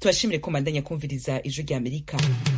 tubashimire ko mandanya kumviriza ijwi rya amerika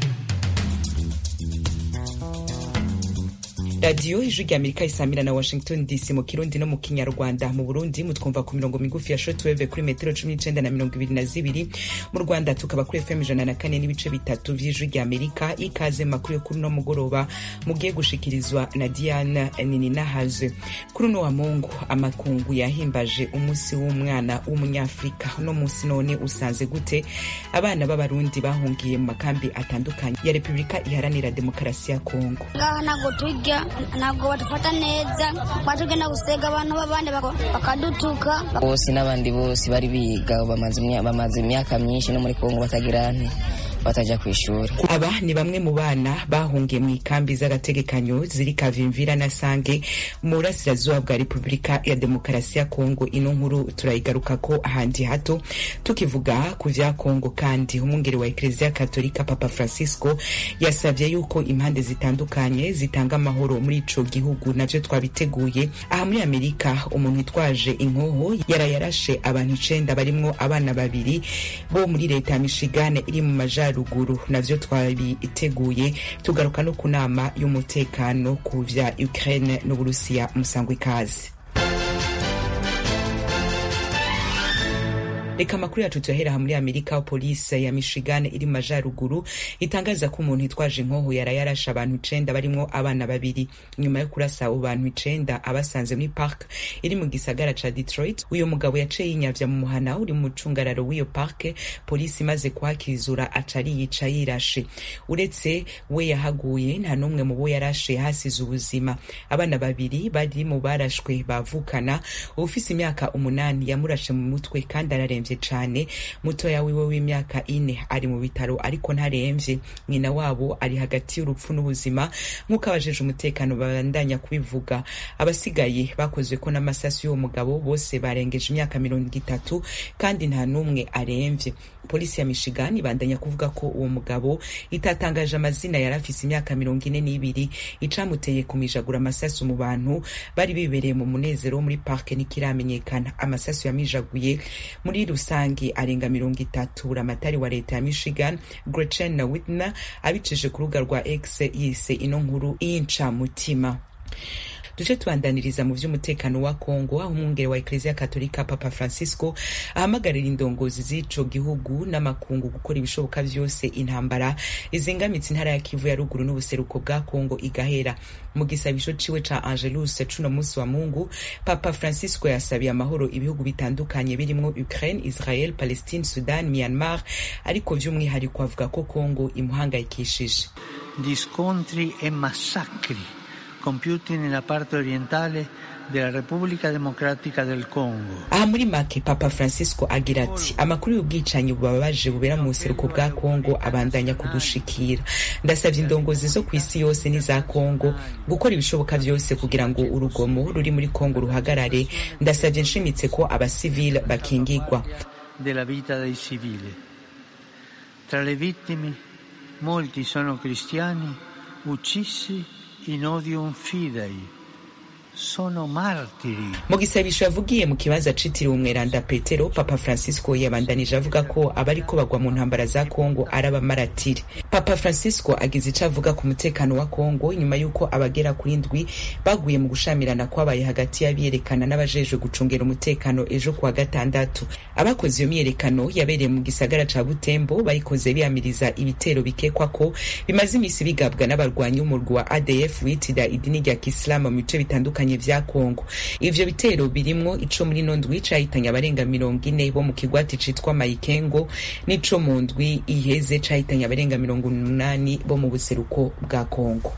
radiyo ijwi rya amerika isamira na washington dc mu kirundi no mu kinyarwanda mu burundi mutwumva ku mirongo migufi ya shortwave kuri metero cumi n'icenda na mirongo ibiri na zibiri mu rwanda tukaba kuri fm ijana na kane n'ibice bitatu vy'ijwi rya amerika ikaze mu makuru yo kuri uno mugoroba mugiye gushikirizwa na diana nininahaze kuri uno wa mungu amakungu yahimbaje umunsi w'umwana w'umunyafrika uno munsi none usanze gute abana b'abarundi bahungiye mu makambi atandukanye ya repubulika iharanira demokarasi ya kongo ngaha ntabwo turya ntabwo badufata neza batugenda gusega abantu b'abandi bakadutuka bose n'abandi bose bari biga bamaze imyaka myinshi no muri kongo batagira nte bataja ku ishuri aba ni bamwe mu bana bahungiye mu ikambi z'agategekanyo ziri kavimvira na sange mu burasirazuba bwa repubulika ya demokarasi ya kongo ino nkuru turayigaruka ko ahandi hato tukivuga ku vya kongo kandi umwungeri wa ekleziya katolika papa francisco yasavye yuko impande zitandukanye zitanga amahoro muri ico gihugu navyo twabiteguye aha muri amerika umuntu witwaje inkoho yarayarashe abantu icenda barimwo abana babiri bo muri leta ya michigane iri mu majari ruguru navyo twabiteguye tugaruka no ku nama y'umutekano ku vya Ukraine n'Uburusiya musangwa ikaze reka amakuru yacu tuyahera muri amerika polisi ya michigan iri mu majaruguru itangaza ko umuntu yitwaje inkoho yarayarashe abantu icenda barimwo abana babiri nyuma yo kurasa abo bantu icenda abasanze muri park iri mu gisagara ca detroit uyu mugabo yaciye yinyavya mu muhana uri mu mucungararo w'iyo park polisi imaze kuhakizura aca ariyica yirashe uretse we yahaguye nta n'umwe mu bo yarashe yahasize ubuzima abana babiri bari mu barashwe bavukana ufise imyaka umunani yamurashe mu mutwe kandi araremvye cane mutoya wiwe w'imyaka ine ari mu bitaro ariko ntaremvye nyina wabo ari hagati y'urupfu n'ubuzima nk'uko abajeje umutekano babandanya kubivuga abasigaye bakozwe ko n'amasasu y'uwo mugabo bose barengeje imyaka mirongo itatu kandi nta n'umwe aremvye polisi ya michigan ibandanya kuvuga ko uwo mugabo itatangaje amazina yari afise imyaka mirongo ine n'ibiri icamuteye kumijagura amasasu mu bantu bari bibereye mu munezero wo muri parke ntikiramenyekana amasasu yamijaguye muri rusange arenga mirongo itatu ramatari wa leta ya michigan gretchen na whitner abicije ku rubuga rwa x yise ino nkuru y'incamutima duce tubandaniriza mu vy'umutekano wa Kongo aho umwungere wa Eklezia Katolika Papa Francisco ahamagarira indongozi z'ico gihugu n'amakungu gukora ibishoboka vyose intambara izingamitse intara ya Kivu ya ruguru n'ubuseruko bwa Kongo igahera mu gisabisho ciwe ca Angelus cuno musi wa Mungu Papa Francisco yasabiye amahoro ibihugu bitandukanye birimwo Ukraine, Israel, Palestine, Sudan, Myanmar ariko vy'umwihariko avuga ko Kongo imuhangayikishije gli scontri e massacri compiuti nella parte orientale della Repubblica Democratica del Congo. aha muri make papa francisco agira ati amakuru y'ubwicanyi bubabaje bubera mu buseruko bwa kongo abandanya kudushikira ndasabye indongozi zo ku isi yose n'iza kongo gukora ibishoboka vyose kugira ngo urugomo ruri muri kongo ruhagarare ndasabye nshimitse ko abasivile bakingigwa della vita dei civili. Tra le vittime molti sono cristiani uccisi in odium fidei. Sono martiri. mu gisabisho yavugiye mu kibanza citiriwe umweranda petero papa francisco yabandanije avuga ko abariko bagwa mu ntambara za kongo ari abamaratiri papa francisco agize ico avuga ku mutekano wa kongo nyuma y'uko abagera kuri ndwi baguye mu gushamirana kwabaye hagati y'abiyerekana n'abajejwe gucungera umutekano ejo kuwa gatandatu abakoze iyo myiyerekano yabereye mu gisagara ca butembo bayikoze biyamiriza ibitero bikekwa ko bimaze imisi bigabwa n'abarwanyi b'umurwi wa adf witira idini rya kisilamu mu bice bitandukanye vya kongo ivyo bitero birimwo ico muri ino ndwi cahitanye abarenga mirongo ine bo mu kigwati citwa mayikengo n'ico mu ndwi iheze cahitanye abarenga mirongo umunani bo mu buseruko bwa kongo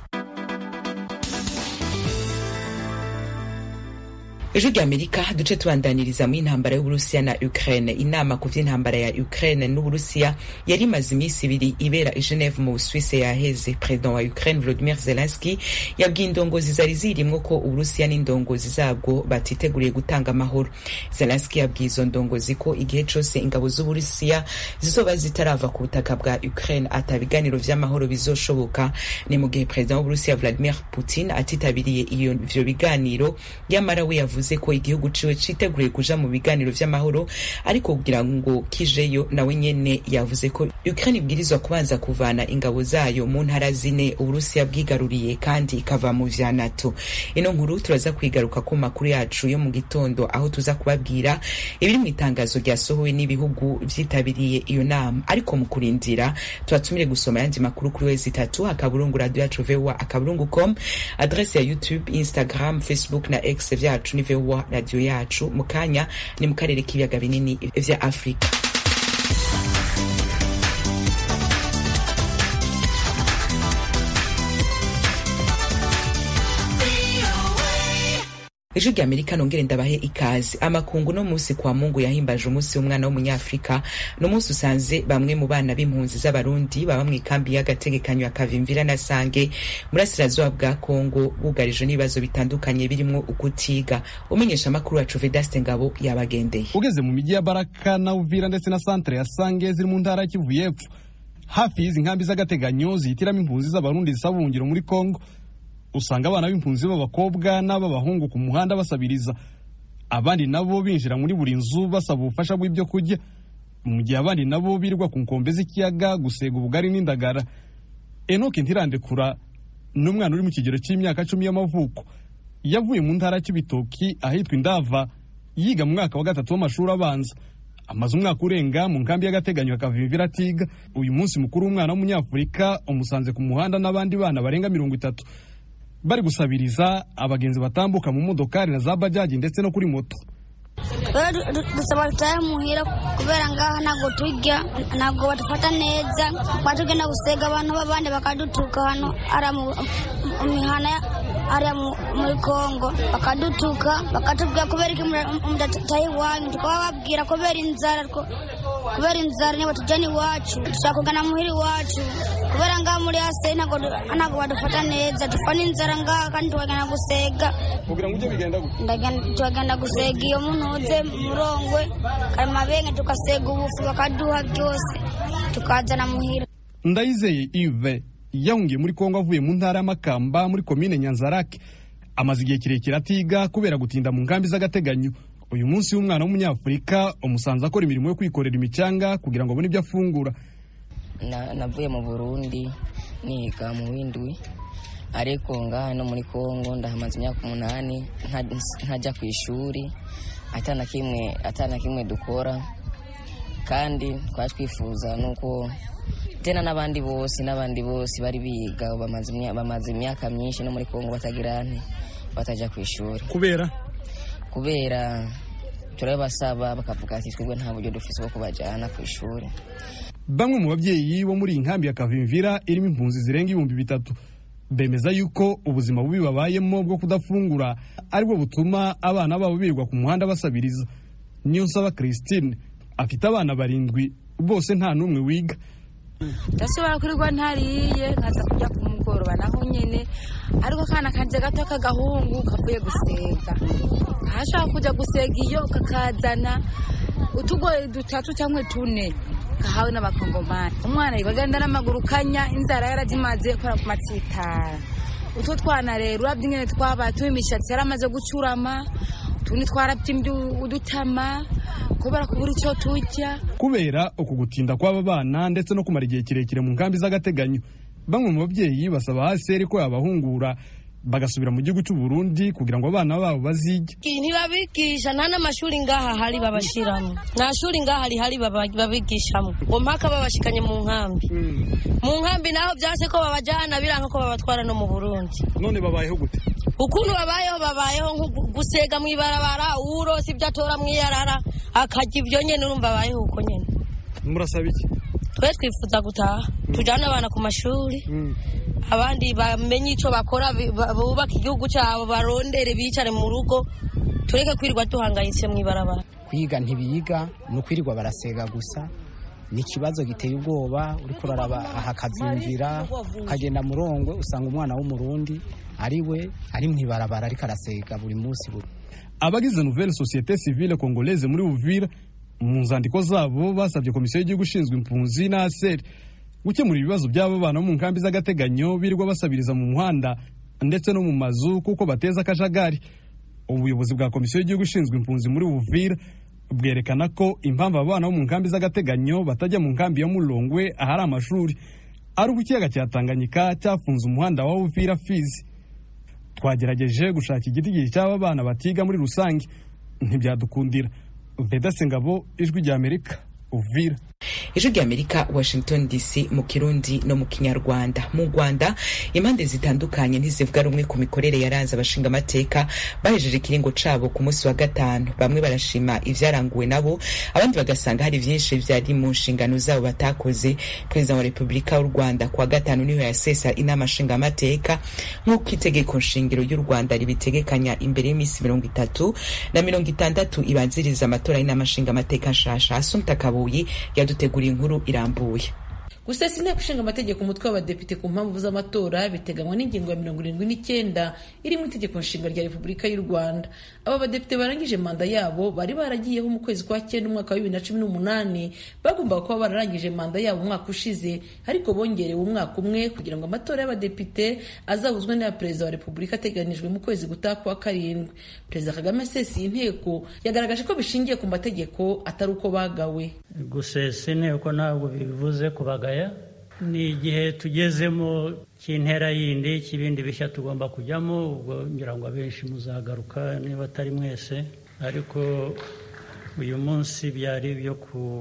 ejo rya amerika duce tubandaniriza mu intambara y'uburusiya na ukraine inama ku vy'intambara ya ukraine n'uburusiya yari imaze iminsi ibiri ibera i geneve mu busuwise yaheze perezida wa ukraine volodimir zelenski yabwiye indongozi zari zirimwo ko uburusiya n'indongozi zabwo batiteguriye gutanga amahoro zelenski yabwiye izo ndongozi ko igihe cose ingabo z'uburusiya zizoba zitarava ku butaka bwa ukraine ata biganiro vy'amahoro bizoshoboka ni mu gihe perezida w'uburusiya vladimir putin atitabiriye iyo ivyo biganiro yamara we yavuze yavuze ko igihugu ciwe citeguriye kuja mu biganiro vy'amahoro ariko kugira ngo kijeyo nawe nyene yavuze ko Ukraine ibwirizwa kubanza kuvana ingabo zayo mu ntara zine Uburusiya bwigaruriye kandi ikava mu vya NATO ino nkuru turaza kwigaruka ku makuru yacu yo mu gitondo aho tuza kubabwira ibiri mu itangazo ryasohowe n'ibihugu vyitabiriye iyo nama ariko mu kurindira tubatumire gusoma yandi makuru kuri wezi itatu akaburungu radio yacu voa akaburungu com adrese ya youtube instagram facebook na x vyacu ni voa radio yacu mu kanya ni mu karere k'ibiyaga binini vya afurika ejo rya amerika nongere ndabahe ikaze amakungu no munsi kwa mungu yahimbaje umunsi w'umwana w'umunyafurika ni umunsi usanze bamwe mu bana b'impunzi z'abarundi baba mu ikambi y'agategekanyo ya kavimvira na sange burasirazuba bwa kongo bugarijwe n'ibibazo bitandukanye birimo ukutiga umenyesha amakuru wacu vedaste ngabo yabagendeye ugeze mu mijyi ya baraka na uvira ndetse na santere ya sange ziri mu ntara ya kivu y'epfo hafi y'izi nkambi z'agateganyo zihitiramo impunzi z'abarundi zisaba ubuhungiro muri kongo usanga abana b'impunzi b'abakobwa n'ab'abahungu ku muhanda basabiriza abandi nabo binjira muri buri nzu basaba ubufasha bw'ibyo kurya mu gihe abandi nabo birirwa ku nkombe z'ikiyaga gusega ubugari n'indagara enoke ntirandekura ni umwana uri mu kigero cy'imyaka cumi y'amavuko yavuye mu ntara cy'ibitoki ahitwa indava yiga mu mwaka wa gatatu w'amashuri abanza amaze umwaka urenga mu nkambi y'agateganyo akavimvira atiga uyu munsi mukuru w'umwana w'umunyafurika umusanze ku muhanda n'abandi bana barenga mirongo itatu bari gusabiriza abagenzi batambuka mu modokari na za bajaji ndetse no kuri moto dusaba dutahe muhira kubera ngaha ntabwo turya ntabwo badufata neza batugenda gusega abantu b'abandi bakadutuka hano ari mu mihana hariya muri kongo bakadutuka bakatubwira kubera iki mudataha iwanyu tukababwira kubera inzara kubera inzara niba tujyana iwacu dushaka kugana muhira iwacu kubera ngaha muri hasi ntabwo badufata neza dupfa n'inzara ngaha kandi tukagenda gusega kugira ngo ujye bigenda gute tukagenda gusega iyo munuze murongwe karimabenge tugasega ubufu bakaduha byose tukazana muhira ndayizeye ive yahungiye muri kongo avuye mu ntara y'amakamba muri komine nyanzarake amaze igihe kirekire atiga kubera gutinda mu nkambi z'agateganyo uyu munsi w'umwana w'umunyafurika umusanze akora imirimo yo kwikorera imicanga kugira ngo abone ibyo afungura navuye mu burundi niga mu windwi ariko ngaha no muri kongo ndahamaze imyaka umunani ntajya ku ishuri atana kimwe atana kimwe dukora kandi twari twifuza nuko tena n'abandi bose n'abandi bose bari biga bamaze imyaka myinshi no muri kongo batagira batajya ku ishuri kubera kubera turabasaba bakavuga ati twebwe nta buryo dufite bwo kubajyana ku ishuri bamwe mu babyeyi bo muri iyi nkambi ya kavimvira irimo impunzi zirenga ibihumbi bitatu bemeza yuko ubuzima bubi babayemo bwo kudafungura aribwo butuma abana babo birirwa ku muhanda basabiriza niyo nsaba christine afite abana barindwi bose nta n'umwe wiga ndashobora kurirwa ntariye nkaza kujya ku mugoroba naho nyine ariko akana kanje gato k'agahungu kavuye gusega ahashobora kujya gusega iyo kakazana utugoye dutatu cyangwa tune kahawe n'abakongomani umwana yibagenda n'amaguru kanya inzara yarazimaze kora ku matsitara utwo twana rero urabye ingene twabaye tuba imishatsi yaramaze gucurama utundi twarabyimbye udutama kubera kubura icyo turya kubera uku gutinda kw'aba bana ndetse no kumara igihe kirekire mu nkambi z'agateganyo bamwe mu babyeyi basaba hasi ko yabahungura bagasubira mu gihugu cy'u Burundi kugira ngo abana babo bazige ntibabigisha nta n'amashuri ngaha hari babashiramo nta shuri ngaha rihari babigishamo ngo mpaka babashikanye mu nkambi mu nkambi naho byase ko babajyana biranga ko babatwara no mu Burundi none babayeho gute ukuntu babayeho babayeho nko gusega mu ibarabara uwurose ibyo atora mu iyarara akarya ibyo nyine urumva abayeho uko nyine murasaba iki twe twifuza gutaha tujyane abana ku mashuri abandi bamenye icyo bakora bubaka igihugu cyabo barondere bicare mu rugo tureke kwirirwa duhangayitse mu ibarabara kwiga ntibiga ni ukwirirwa barasega gusa ni ikibazo giteye ubwoba uri kuraraba aha akazimvira ukagenda murongwe usanga umwana w'umurundi ari we ari mu ibarabara ariko arasega buri munsi buri abagize nouvelle société civile congolaise muri Uvira mu nzandiko zabo basabye komisiyo y'igihugu ishinzwe impunzi na ASER gukemura ibibazo by'aba bana mu nkambi z'agateganyo birirwa basabiriza mu muhanda ndetse no mu mazu kuko bateza akajagari ubuyobozi bwa komisiyo y'igihugu ishinzwe impunzi muri Uvira bwerekana ko impamvu abana bo mu nkambi z'agateganyo batajya mu nkambi ya Mulongwe ahari amashuri ari uko ikiyaga cya Tanganyika cyafunze umuhanda wa Uvira Fizi twagerageje gushaka igiti gihe cy'aba bana batiga muri rusange ntibyadukundira Vedaste Ngabo ijwi rya Amerika Uvira ijwi rya amerika washington dc mu kirundi no mu kinyarwanda mu rwanda impande zitandukanye ntizivuga rumwe ku mikorere yaranze abashinga amateka bahejeje ikiringo cabo ku munsi wa gatanu bamwe barashima ivyaranguwe nabo abandi bagasanga hari vyinshi vyari mu nshingano zabo batakoze perezida wa repubulika y'u rwanda kuwa gatanu niho yasesa inama nshinga amateka nk'uko itegeko nshingiro y'u rwanda ribitegekanya imbere y'iminsi mirongo itatu na mirongo itandatu ibanziriza amatora y'inama nshinga amateka nshasha asumta kabuyi yaduteguriye inkuru irambuye gusesa inteko ishinga amategeko umutwe w'abadepite ku mpamvu z'amatora biteganywa n'ingingo ya mirongo irindwi n'icyenda iri mu itegeko nshinga rya repubulika y'u rwanda aba badepite barangije manda yabo bari baragiyeho mu kwezi kwa cyenda umwaka wa bibiri na cumi n'umunani bagombaga kuba bararangije manda yabo umwaka ushize ariko bongerewe umwaka umwe kugira ngo amatora y'abadepite azahuzwe n'aya perezida wa repubulika ateganijwe mu kwezi gutaha kwa karindwi perezida kagame asesa iyi nteko yagaragaje ko bishingiye ku mategeko atari uko bagawe gusesa inteko ntabwo bivuze kubagaya ni igihe tugezemo cy'intera yindi cy'ibindi bishya tugomba kujyamo ubwo ngira ngo abenshi muzagaruka niba atari mwese ariko uyu munsi byari ibyo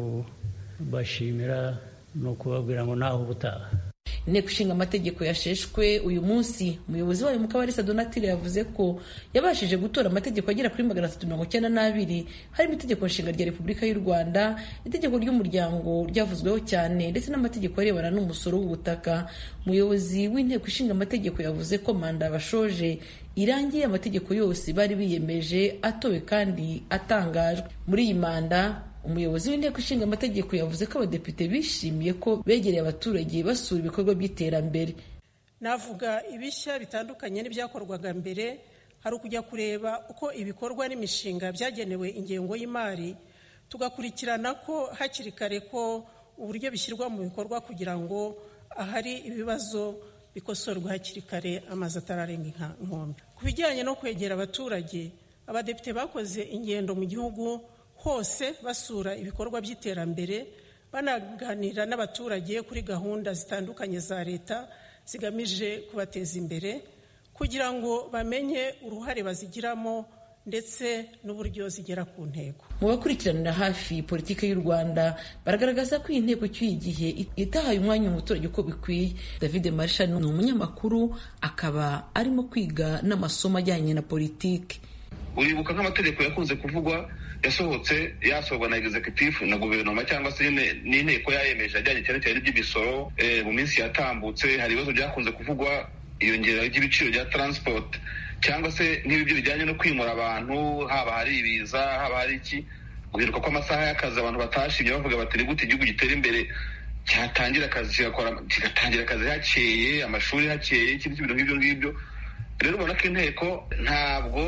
kubashimira ni ukubabwira ngo naho ubutaha inteko ishinga amategeko yasheshwe uyu munsi umuyobozi wayo mukabarisa donatire yavuze ko yabashije gutora amategeko agera kuri magana atatu mirongo icyenda n'abiri harimo itegeko nshinga rya repubulika y'u rwanda itegeko ry'umuryango ryavuzweho cyane ndetse n'amategeko arebana n'umusoro w'ubutaka umuyobozi w'inteko ishinga amategeko yavuze ko manda bashoje irangiye amategeko yose bari biyemeje atowe kandi atangajwe muri iyi manda umuyobozi w'inteko ishinga amategeko yavuze ko abadepite bishimiye ko begereye abaturage basura ibikorwa by'iterambere navuga ibishya bitandukanye n'ibyakorwaga mbere hari ukujya kureba uko ibikorwa n'imishinga byagenewe ingengo y'imari tugakurikirana ko hakiri kare ko uburyo bishyirwa mu bikorwa kugira ngo ahari ibibazo bikosorwa hakiri kare amazi atararenga inkombe ku bijyanye no kwegera abaturage abadepite bakoze ingendo mu gihugu hose basura ibikorwa by'iterambere banaganira n'abaturage kuri gahunda zitandukanye za leta zigamije kubateza imbere kugira ngo bamenye uruhare bazigiramo ndetse n'uburyo zigera ku ntego mu bakurikiranira hafi politiki y'u rwanda baragaragaza ko iyi nteko cy'uyu gihe itahaye umwanya umuturage uko bikwiye david marisha ni umunyamakuru akaba arimo kwiga n'amasomo ajyanye na politiki uribuka nk'amategeko yakunze kuvugwa yasohotse yasohorwa na executive na guverinoma cyangwa se n'inteko yayemeje ajyanye cyane cyane n'iby'imisoro mu minsi yatambutse hari ibibazo byakunze kuvugwa iyongera ry'ibiciro bya transport cyangwa se n'ibyo bijyanye no kwimura abantu haba hari ibiza haba hari iki guhinduka kw'amasaha y'akazi abantu batashimye bavuga bati ni gute igihugu gitera imbere cyatangira akazi kigatangira akazi hakeye amashuri hakeye ikindi kintu nk'ibyo ngibyo rero ubona ko inteko ntabwo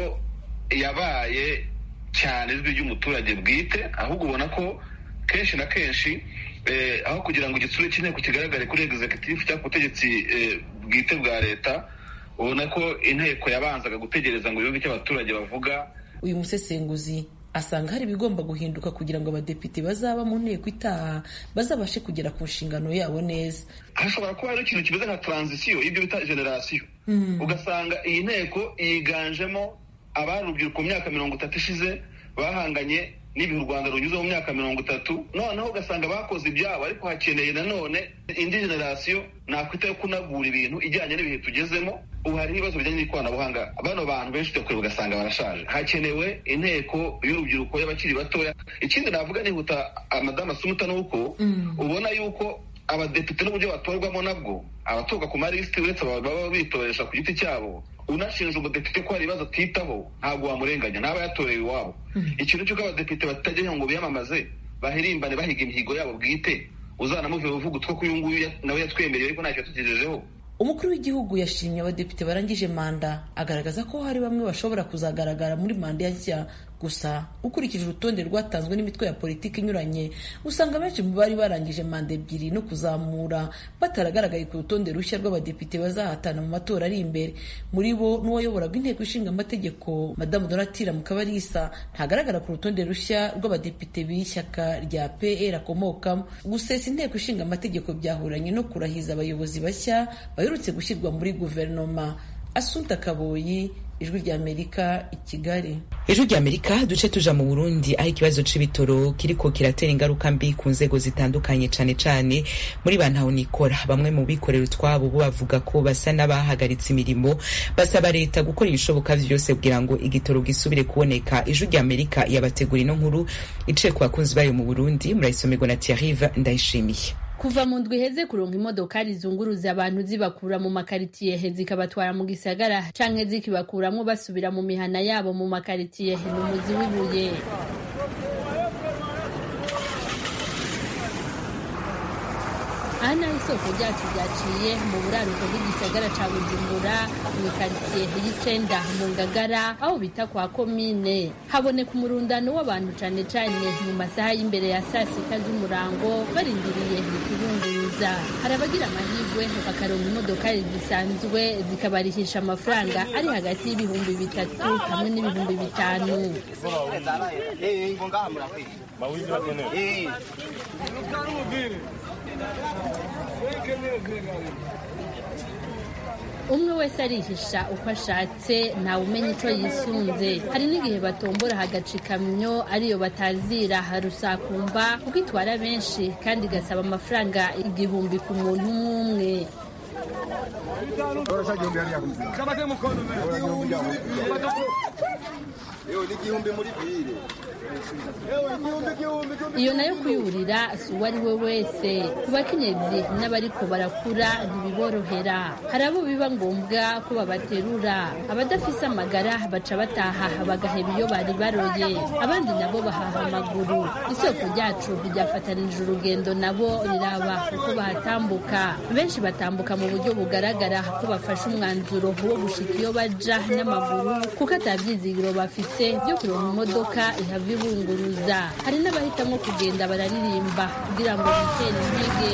yabaye cyane ijwi ry'umuturage bwite ahubwo ubona ko kenshi na kenshi aho kugira ngo igitsure cy'inteko kigaragare kuri executive cyangwa ku butegetsi bwite bwa leta ubona ko inteko yabanzaga gutegereza ngo yumve icyo abaturage bavuga uyu musesenguzi asanga hari ibigomba guhinduka kugira ngo abadepite bazaba mu nteko itaha bazabashe kugera ku nshingano yabo neza hashobora kuba hari ikintu kimeze nka taranzisiyo y'ibyo bita generasiyo ugasanga iyi nteko yiganjemo abari urubyiruko mu myaka mirongo itatu ishize bahanganye n'ibihe u rwanda runyuze mu myaka mirongo itatu noneho ugasanga bakoze ibyabo ariko hakeneye nanone indi generasiyo nakwita yo kunagura ibintu ijyanye n'ibihe tugezemo ubu hari ibibazo bijyanye n'ikoranabuhanga bano bantu benshi tujya kureba ugasanga barashaje hakenewe inteko y'urubyiruko y'abakiri batoya ikindi navuga nihuta madamu asumuta ni uko ubona yuko abadepite n'uburyo batorwamo nabwo abatorwa ku malisiti uretse baba bitoresha ku giti cyabo unashinja umudepite ko hari ibibazo atitaho ntabwo wamurenganya ntaba yatorewe iwabo ikintu cy'uko abadepite batajya ngo biyamamaze bahirimbane bahiga imihigo yabo bwite uzanamuvuye uvuga utwo ko uyu nguyu nawe yatwemereye ariko ntacyo yatugejejeho umukuru w'igihugu yashimye abadepite barangije manda agaragaza ko hari bamwe bashobora kuzagaragara muri manda nshya gusa ukurikije urutonde rwatanzwe n'imitwe ya politiki inyuranye usanga benshi mu bari barangije manda ebyiri no kuzamura bataragaragaye ku rutonde rushya rw'abadepite bazahatana mu matora ari imbere muri bo n'uwayoboraga inteko ishinga amategeko madamu donatira mukabarisa ntagaragara ku rutonde rushya rw'abadepite b'ishyaka rya pr akomokamo gusesa inteko ishinga amategeko byahuranye no kurahiza abayobozi bashya baherutse gushyirwa muri guverinoma asunta kaboyi ijwi rya amerika i kigali ijwi rya amerika duce tuja mu burundi aho ikibazo c'ibitoro kiriko kiratera ingaruka mbi ku nzego zitandukanye cane cane muri ba ntahonikora bamwe mu bikorera utwabo bo bavuga ko basa n'abahagaritse imirimo basaba leta gukora ibishoboka vyose kugira ngo igitoro gisubire kuboneka ijwi rya amerika yabategura ino nkuru iciye ku bakunzi bayo mu burundi murayisomerwa na tiarive ndayishimiye kuva mu ndwi iheze kuronka imodokari zunguruza abantu zibakura mu makaritiye zikabatwara mu gisagara canke zikibakuramwo basubira mu mihana yabo mu makaritiye ni umuzi w'ibuye aha naho isoko ryacu ryaciye mu buraruko bw'igisagara ca bujumbura mu ikaritsiye y'icenda mu ngagara aho bita kwa komine haboneka umurundano w'abantu cane cane mu masaha y'imbere ya saa sita z'umurango barindiriye ikibunguruza hari abagira amahirwe bakaronka imodokari zisanzwe zikabarihisha amafaranga ari hagati y'ibihumbi bitatu hamwe n'ibihumbi bitanu umwe wese arihisha uko ashatse ntawe umenya ico yisunze hari n'igihe batombora hagaca ikamyo ariyo batazira harusakumba kuko itwara benshi kandi igasaba amafaranga igihumbi ku muntu umwe iyo nayo kuyurira si uwo ari we wese ku bakenyezi n'abariko barakura ntibiborohera hari abo biba ngombwa ko babaterura abadafise amagara baca bataha bagaheba iyo bari baroye abandi nabo bahaha amaguru isoko ryacu ryafatanije urugendo nabo riraba uko bahatambuka benshi batambuka mu buryo bugaragara ko bafashe umwanzuro wo gushika iyo baja n'amaguru kuko atavyizigiro bafise byo kuronka imodoka ihava ibunguruza hari n'abahitamwo kugenda bararirimba kugira ngo bitere intege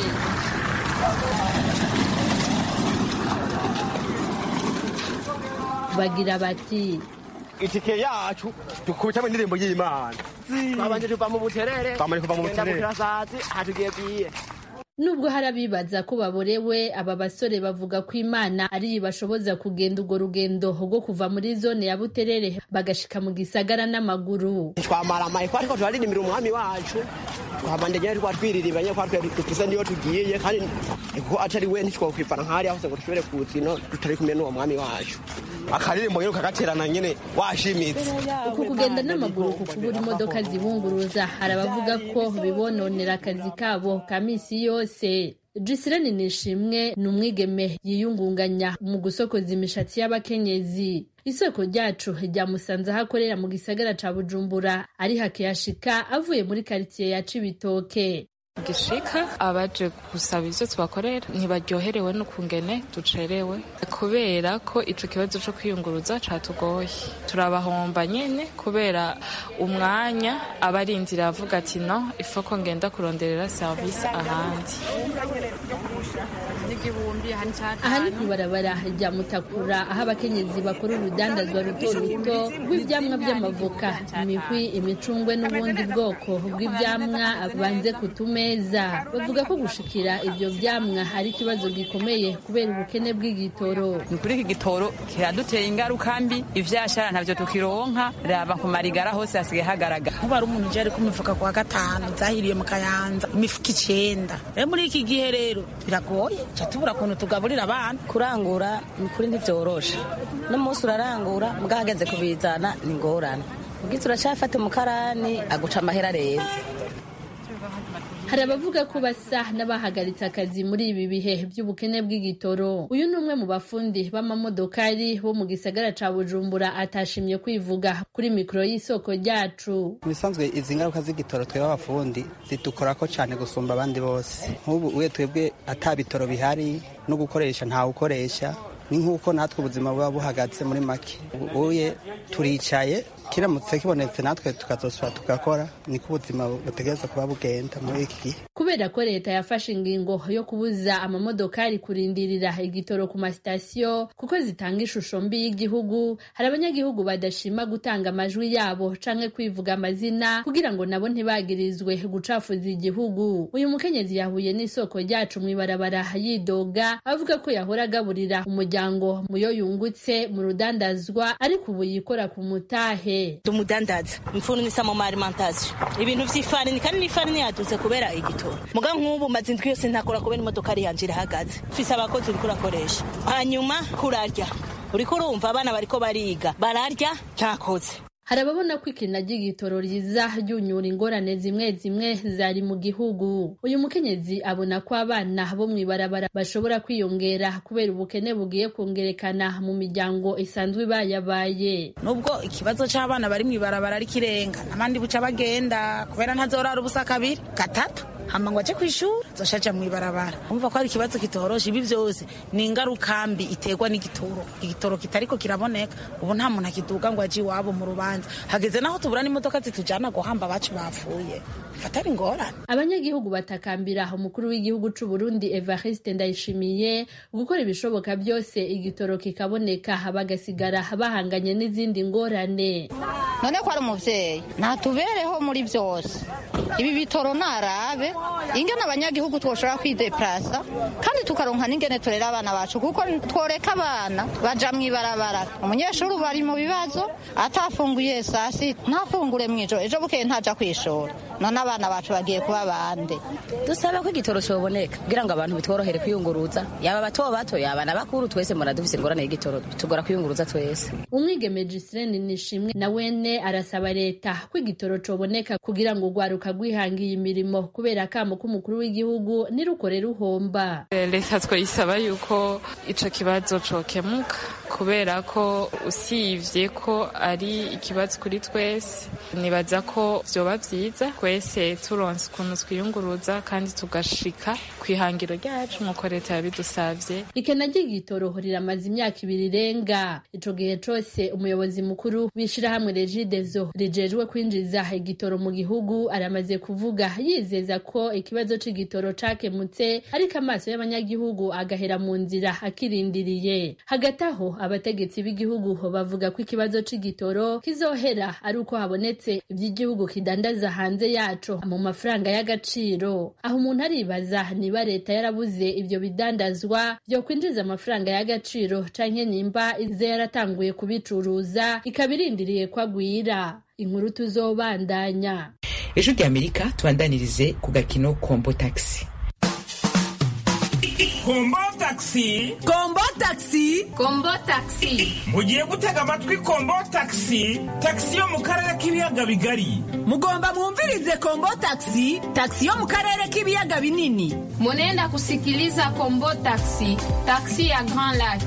bagira bati itike yacu dukubitamo indirimbo y'imana babanje tuva mu buterere Twamaze kuva mu tugenda buterere. bukirasazi hatugiye bwiye nubwo hari abibaza ko baborewe aba basore bavuga ko imana ariyo ibashoboza kugenda urwo rugendo rwo kuva muri zone ya buterere bagashika mu gisagara n'amaguru twamara amayiko ariko turaririmbira umwami wacu twabanje nyene twa twiriribanye ko twe dufise niyo tugiye kandi ko atari we ntitwokwifana nk'ahari hose ngo dushobore kuzino tutari kumwe n'uwo mwami wacu akaririmbo nyene ukagaterana nyene washimitse uku kugenda n'amaguru ku kubura imodoka zibunguruza hari abavuga ko bibononera akazi kabo ka misi yose Gisirene Nishimwe ni umwigeme yiyungunganya mu gusokoza imishatsi y'abakenyezi isoko ryacu ryamusanze aho akorera mu gisagara ca Bujumbura ari hakiyashika avuye muri karitsiye ya Cibitoke gishika abaje gusaba ivyo tubakorera ntibaryoherewe n'ukungene ducerewe kubera ko ico kibazo co kwiyunguruza catugoye turabahomba nyene kubera umwanya aba arindira avuga ati no ifoko ngenda kuronderera serivisi ahandi aha ni kw'ibarabara rya mutakura aho abakenyezi bakora urudandazwa ruto ruto rw'ivyamwa vy'amavoka imihwi imicungwe n'ubundi bwoko bw'ivyamwa banze ku tumeza bavuga ko gushikira ivyo vyamwa ari ikibazo gikomeye kubera ubukene bw'igitoro ni kuri iki gitoro kiraduteye ingaruka mbi ivyashara ntavyo tukironka raba ku marigara hose hasigaye hagaragara nkuba ari umuntu uje ari ku mifuka kwa gatanu zahiriye mu kayanza imifuka icenda rero muri iki gihe rero biragoye ca tubura ukuntu tugaburira abana kurangura ni kuri ntibyoroshe n'umunsi urarangura mbwahageze kubizana ni ngorane ubwiza uracafata umukarani aguca amahera reza hari abavuga ko basa n'abahagaritse akazi muri ibi bihe by'ubukene bw'igitoro uyu ni umwe mu bafundi b'amamodokari bo mu gisagara ca bujumbura atashimye kwivuga kuri mikoro y'isoko ryacu ibisanzwe izi ngaruka z'igitoro twebwe abafundi zidukorako cyane gusumba abandi bose nk'ubu uye twebwe ata bitoro bihari no gukoresha ntawe ukoresha ni nk'uko natwe ubuzima buba buhagaze muri make ubu uye turicaye kiramutse kibonetse natwe tukazosubira tugakora niko ubuzima butegereza kuba bugenda muri iki gihe kubera ko leta yafashe ingingo yo kubuza amamodokari kurindirira igitoro ku masitasiyo kuko zitanga ishusho mbi y'igihugu hari abanyagihugu badashima gutanga amajwi yabo canke kwivuga amazina kugira ngo nabo ntibagirizwe gucafuza igihugu uyu mukenyezi yahuye n'isoko ryacu mw'ibarabara yidoga avuga ko yahora agaburira umuryango muyo yungutse mu rudandazwa ariko ubu yikora ku mutahe tumudandaza mfunisa mu alimentation ibintu vy'ifarini kandi n'ifarini yaduze kubera igitoro muga nk'ubu maze indwi yose ntakora kubera imodoka ari yanje irahagaze mfise abakozi uriko urakoresha hanyuma kurarya uriko urumva abana bariko bariga bararya ntakoze hari ababona ko ikina ry'igitoro riza ryunyura ingorane zimwe zimwe zari mu gihugu uyu mukenyezi abona ko abana bo mw'ibarabara bashobora kwiyongera kubera ubukene bugiye kongerekana mu miryango isanzwe ibayabaye nubwo ikibazo c'abana bari mw'ibarabara ari kirenga n'abandi buca bagenda kubera ntazorara ubusa kabiri gatatu hama ngo aje kw'ishuri zoshaja mw'ibarabara umva ko ari ikibazo kitoroshe ibi vyose ni ingaruka mbi iterwa n'igitoro igitoro kitariko kiraboneka ubu nta muntu akiduga ngo aje iwabo mu rubanza hageze naho tubura n'imodoka zitujana guhamba abacu bapfuye fatari ingorane abanyagihugu batakambira umukuru w'igihugu c'u Burundi Evariste Ndayishimiye gukora ibishoboka byose igitoro kikaboneka bagasigara bahanganye n'izindi ngorane none ko ari umuvyeyi ntatubereho muri vyose ibi bitoro narabe ingene abanyagihugu twoshobora kwideplasa kandi tukaronka n'ingene turera abana bacu kuko tworeka abana baja mw'ibarabara umunyeshuri ubu ari mu bibazo atafunguye saa sita ntafungure mw'ijoro ejo bukeye ntaja kw'ishuri none abana bacu bagiye kuba bande dusaba ko igitoro coboneka kugira ngo abantu bitworohere kwiyunguruza yaba bato bato yaba n'abakuru twese mbona dufise ingorane y'igitoro tugora kwiyunguruza twese umwigeme Giseline Nishimwe na wene arasaba leta ko igitoro coboneka kugira ngo urwaruka rwihangiye imirimo kubera akamo k'umukuru w'igihugu nirukore ruhomba leta twayisaba yuko ico kibazo cokemuka kubera ko usivye ko ari ikibazo kuri twese nibaza ko vyoba vyiza twese turonse ukuntu twiyunguruza kandi tugashika kw'ihangiro ryacu nk'uko leta yabidusavye ikena ry'igitoro riramaze imyaka ibiri irenga ico gihe cose umuyobozi mukuru w'ishirahamwe regidezo rijejwe kwinjiza igitoro mu gihugu aramaze kuvuga yizeza ko ikibazo c'igitoro cakemutse ariko amaso y'abanyagihugu agahera mu nzira akirindiriye hagati aho abategetsi b'igihugu bavuga ko ikibazo c'igitoro kizohera ari uko habonetse ivy'igihugu kidandaza hanze yaco mu mafaranga y'agaciro aho umuntu aribaza niba leta yarabuze ivyo bidandazwa vyo kwinjiza amafaranga y'agaciro canke nimba ize yaratanguye kubicuruza ikaba irindiriye ko agwira inkuru tuzobandanya ejo ry'amerika tubandanirize ku gakino kombo taxi kombo taxi kombo taxi kombo taxi mugiye gutega amatwi kombo taxi taxi yo mu karere k'ibiyaga bigari mugomba mwumvirize kombo taxi taxi yo mu karere k'ibiyaga binini munenda kusikiliza kombo taxi taxi ya grand lac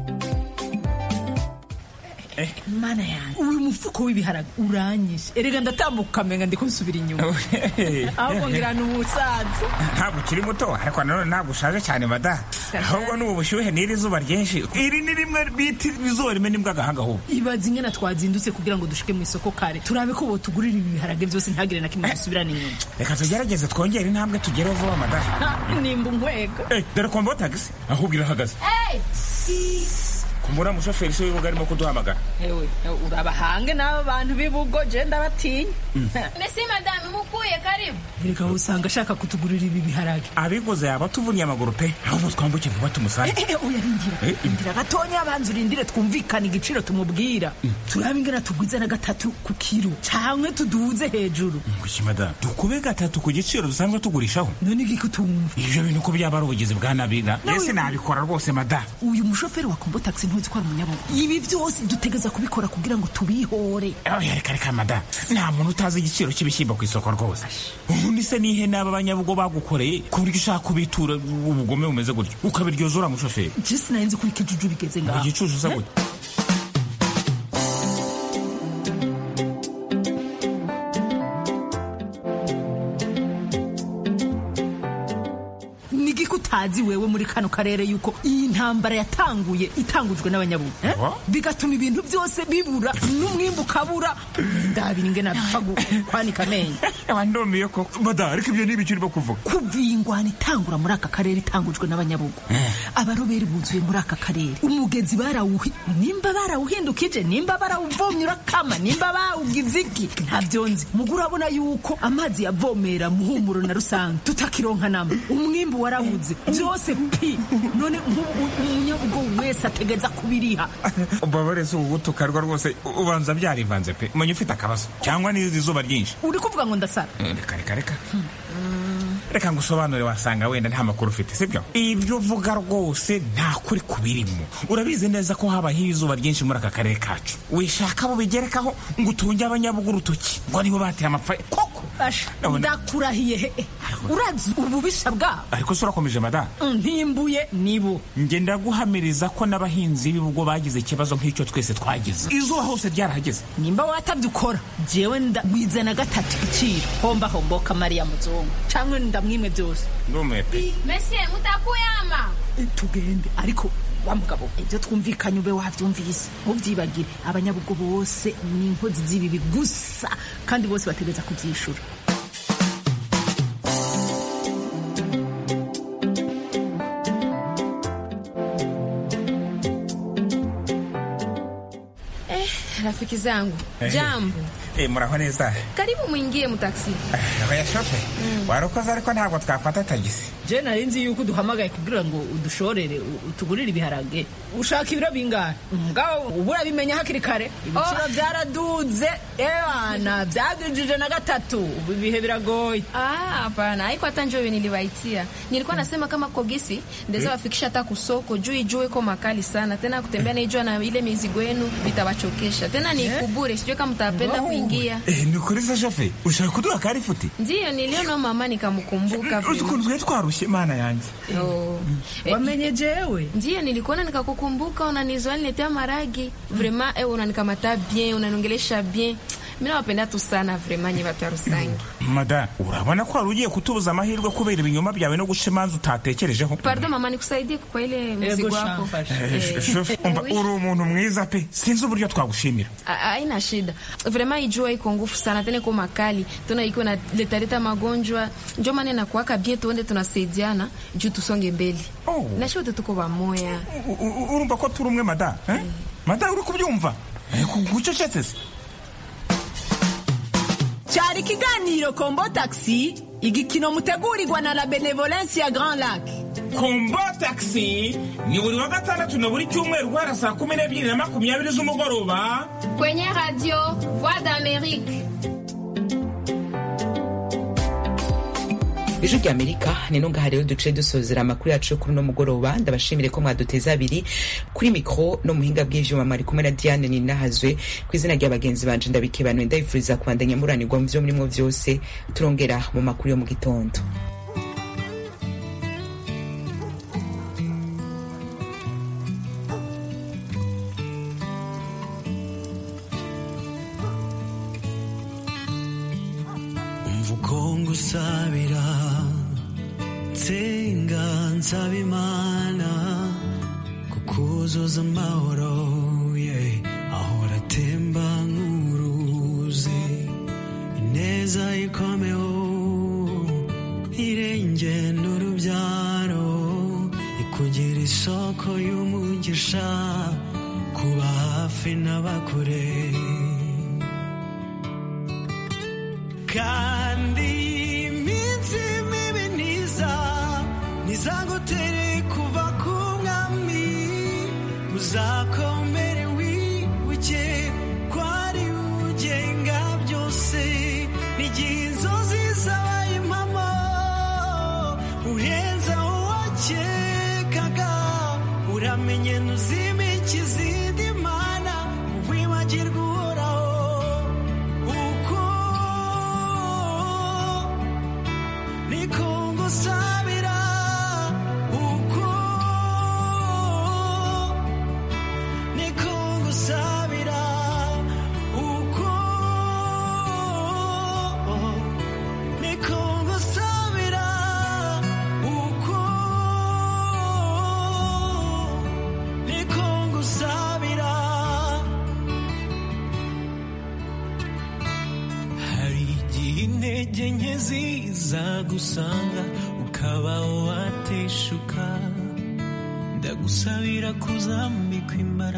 mana yanjye uyu mufuko w'ibiharage uranyishe erega ndatambuka menga ndiko nsubira inyuma ahubwo ngira ni umusaza ntabwo ukiri muto ariko nanone ntabwo ushaje cyane mada ahubwo ni ubushyuhe n'iri zuba ryinshi iri ni rimwe bita izuba rimwe n'imbwa agahanga ahubwo ibaza ingena twazindutse kugira ngo dushike mu isoko kare turabe ko botugurira ibi biharage byose ntagire na kimwe dusubirana inyuma reka tugerageze twongere intambwe tugereho vuba mada nimba unkwega dore kombo tagisi ahubwo irahagaze kumbura umushoferi si w'ibuga arimo kuduhamagara ewe urabahange n'aba bantu b'ibugo je ndabatinya mesi madame mukuye karibu reka usanga ashaka kutugurira ibi biharage abiguze yaba tuvunye amaguru pe ahubwo twambuke vuba tumusange oya rindira rindira gatonya abanza urindire twumvikane igiciro tumubwira turabe ingana tugwize na gatatu ku kiro canke tuduze hejuru ngwiki madamu dukube gatatu ku giciro dusanzwe tugurishaho none igiko tumva ivyo bintu ko byaba ari ubugizi bwa nabiga ese nabikora rwose madamu uyu mushoferi wa kombo taxi ntuzi ko ari umunyabugo ibi byose dutegeza kubikora kugira ngo tubihore oya reka reka madamu nta muntu utazi igiciro cy'ibishyimbo ku isoko rwose ubundi se nihe n'aba banyabugo bagukoreye ku buryo ushaka kubitura ubugome bumeze gutyo ukabiryoza uriya mushoferi je sinari nzi ko ikijuju bigeze ngaho igicucu usa gutya utazi wewe muri kano karere yuko iyi ntambara yatanguye itangujwe n'abanyabugu eh? bigatuma ibintu byose bibura n'umwimbu ukabura ndabira ingene bipfa gu- kwanika amenyo ndumiye ko mada ariko ibyo ni ibiki urimo kuvuga kuva iyi ngwano itangura muri aka karere itangujwe n'abanyabugu abaroberi buzuye muri aka karere umugezi barawuhi nimba barawuhindukije nimba barawuvomye urakama nimba bawugize iki ntabyo nzi mugu urabona yuko amazi yavomera muhumuro na rusange tutakironka namba umwimbu warabuze byose pi none nk'ubu umunyabugo wese ategeza kubiriha ubabare si ugutukarwa rwose ubanza byarivanze pe umenya ufite akabazo cyangwa n'izi izuba ryinshi uri kuvuga ngo ndasara Eh, reka reka reka reka ngusobanure wasanga wenda nta makuru ufite sibyo ibyo uvuga rwose nta kuri kubirimo urabizi neza ko habaho izuba ryinshi muri aka karere kacu wishaka abo bigerekaho ngo utunge abanyabugu urutoki ngo nibo bateye amapfa koko Basha, Ndabona- ndakurahiye he urazi ububisha bwabo ariko se urakomeje mada ntimbuye nibo njye ndaguhamiriza ko n'abahinzi b'ibubwo bagize ikibazo nk'icyo twese twagize izuba hose ryarahageze nimba watabye ukora jewe ndagwize na gatatu iciro homba homboka mariya muzungu canke ndamwimwe byose ndumiwe pe Monsieur, mutakuyama. tugende ariko wa mugabo ibyo twumvikanye ube wabyumvise ntubyibagire abanyabugo bose ni inkozi z'ibibi gusa kandi bose bategereza kubyishura Eh, rafiki zangu, jambo. Eh, muraho neza Karibu mwingie mutaksi. oya shofe warakoze ariko ntabwo twafata tagisi je nari nzi yuko uduhamagaye kugira ngo udushorere u- utugurire ibiharage ushaka ibiro bingahe mugabo ubu urabimenya hakiri kare ibiciro byaraduze ewana byadujije na gatatu ubu ibihe biragoye Ah, hapana, haiko hata njoo nilibaitia. Nilikuwa nasema kama kogisi ndeza wafikisha hata kusoko juu ijue iko makali sana. Tena kutembea na ijua na ile mizigo yenu vitawachokesha. Tena ni kubure, sijui kama mtapenda kuingia. Eh, ni ukuri se shofe ushaka kuduha kari futi Ndiyo niliona mama nikamkumbuka uzi ukuntu twari twarushye mana yanjye Oh. wamenye jewe Ndiyo nilikuona nikakukumbuka, unanizoa niletea maragi. Vraiment eh, unanikamata bien, unaniongelesha bien. Mimi nawapenda tu sana vraiment nyi watu wa Rusange. mada urabona ko wari ugiye kutubuza amahirwe kubera ibinyoma byawe no guca imanza utatekerejeho Pardon mama, nikusaidie kwa ile mzigo wako. Eh, shofe umva uri umuntu mwiza pe sinzi uburyo twagushimira A- haina shida vraiment ijua iko nguvu sana tena iko makali tena iko na letaleta magonjwa njo maana nakuaka bie tuende tunasaidiana juu tusonge mbele na shote tuko bamoya U- u- urumva ko turi umwe mada eh? mada uri kubyumva Eh, ku- gucecetse se cyari ikiganiro kombo taxi igikino mutegurirwa na la benevolence ya grand lac kombo taxi ni buri wa gatandatu na buri cyumweru guhera saa kumi n'ebyiri na makumyabiri z'umugoroba kwenye radio voix d'amerique ijwi rya amerika ni no ngaha rero duce dusozera amakuru yacu yo kuri uno mugoroba ndabashimire ko mwaduteze abiri kuri mikoro no muhinga bw'ivyuma mwari kumwe na diane ninahazwe ku izina rya bagenzi banje ndabikebanuye ndabifuriza kubandanya muranirwa mu vyo murimwo vyose turongera mu makuru yo mu gitondo umva uko ngusabira nsenga nsaba imana kukuzuza amahoro yeah. ahora atemba nk'uruzi ineza ikomeho irenge n'urubyaro ikugira isoko y'umugisha kuba hafi n'abakure kandi iminsi mibi ntiza ntizagutere kuva ku mwami uzakomere wibuke ko ari ugenga byose n'igihe inzozi zabaye impamo urenza uwakekaga uramenye ntuzimike izindi mana wibagirwa uhoraho uko niko ngusabira uko intege nke zizagusanga ukaba wateshuka ndagusabira kuzambikwa imbaraga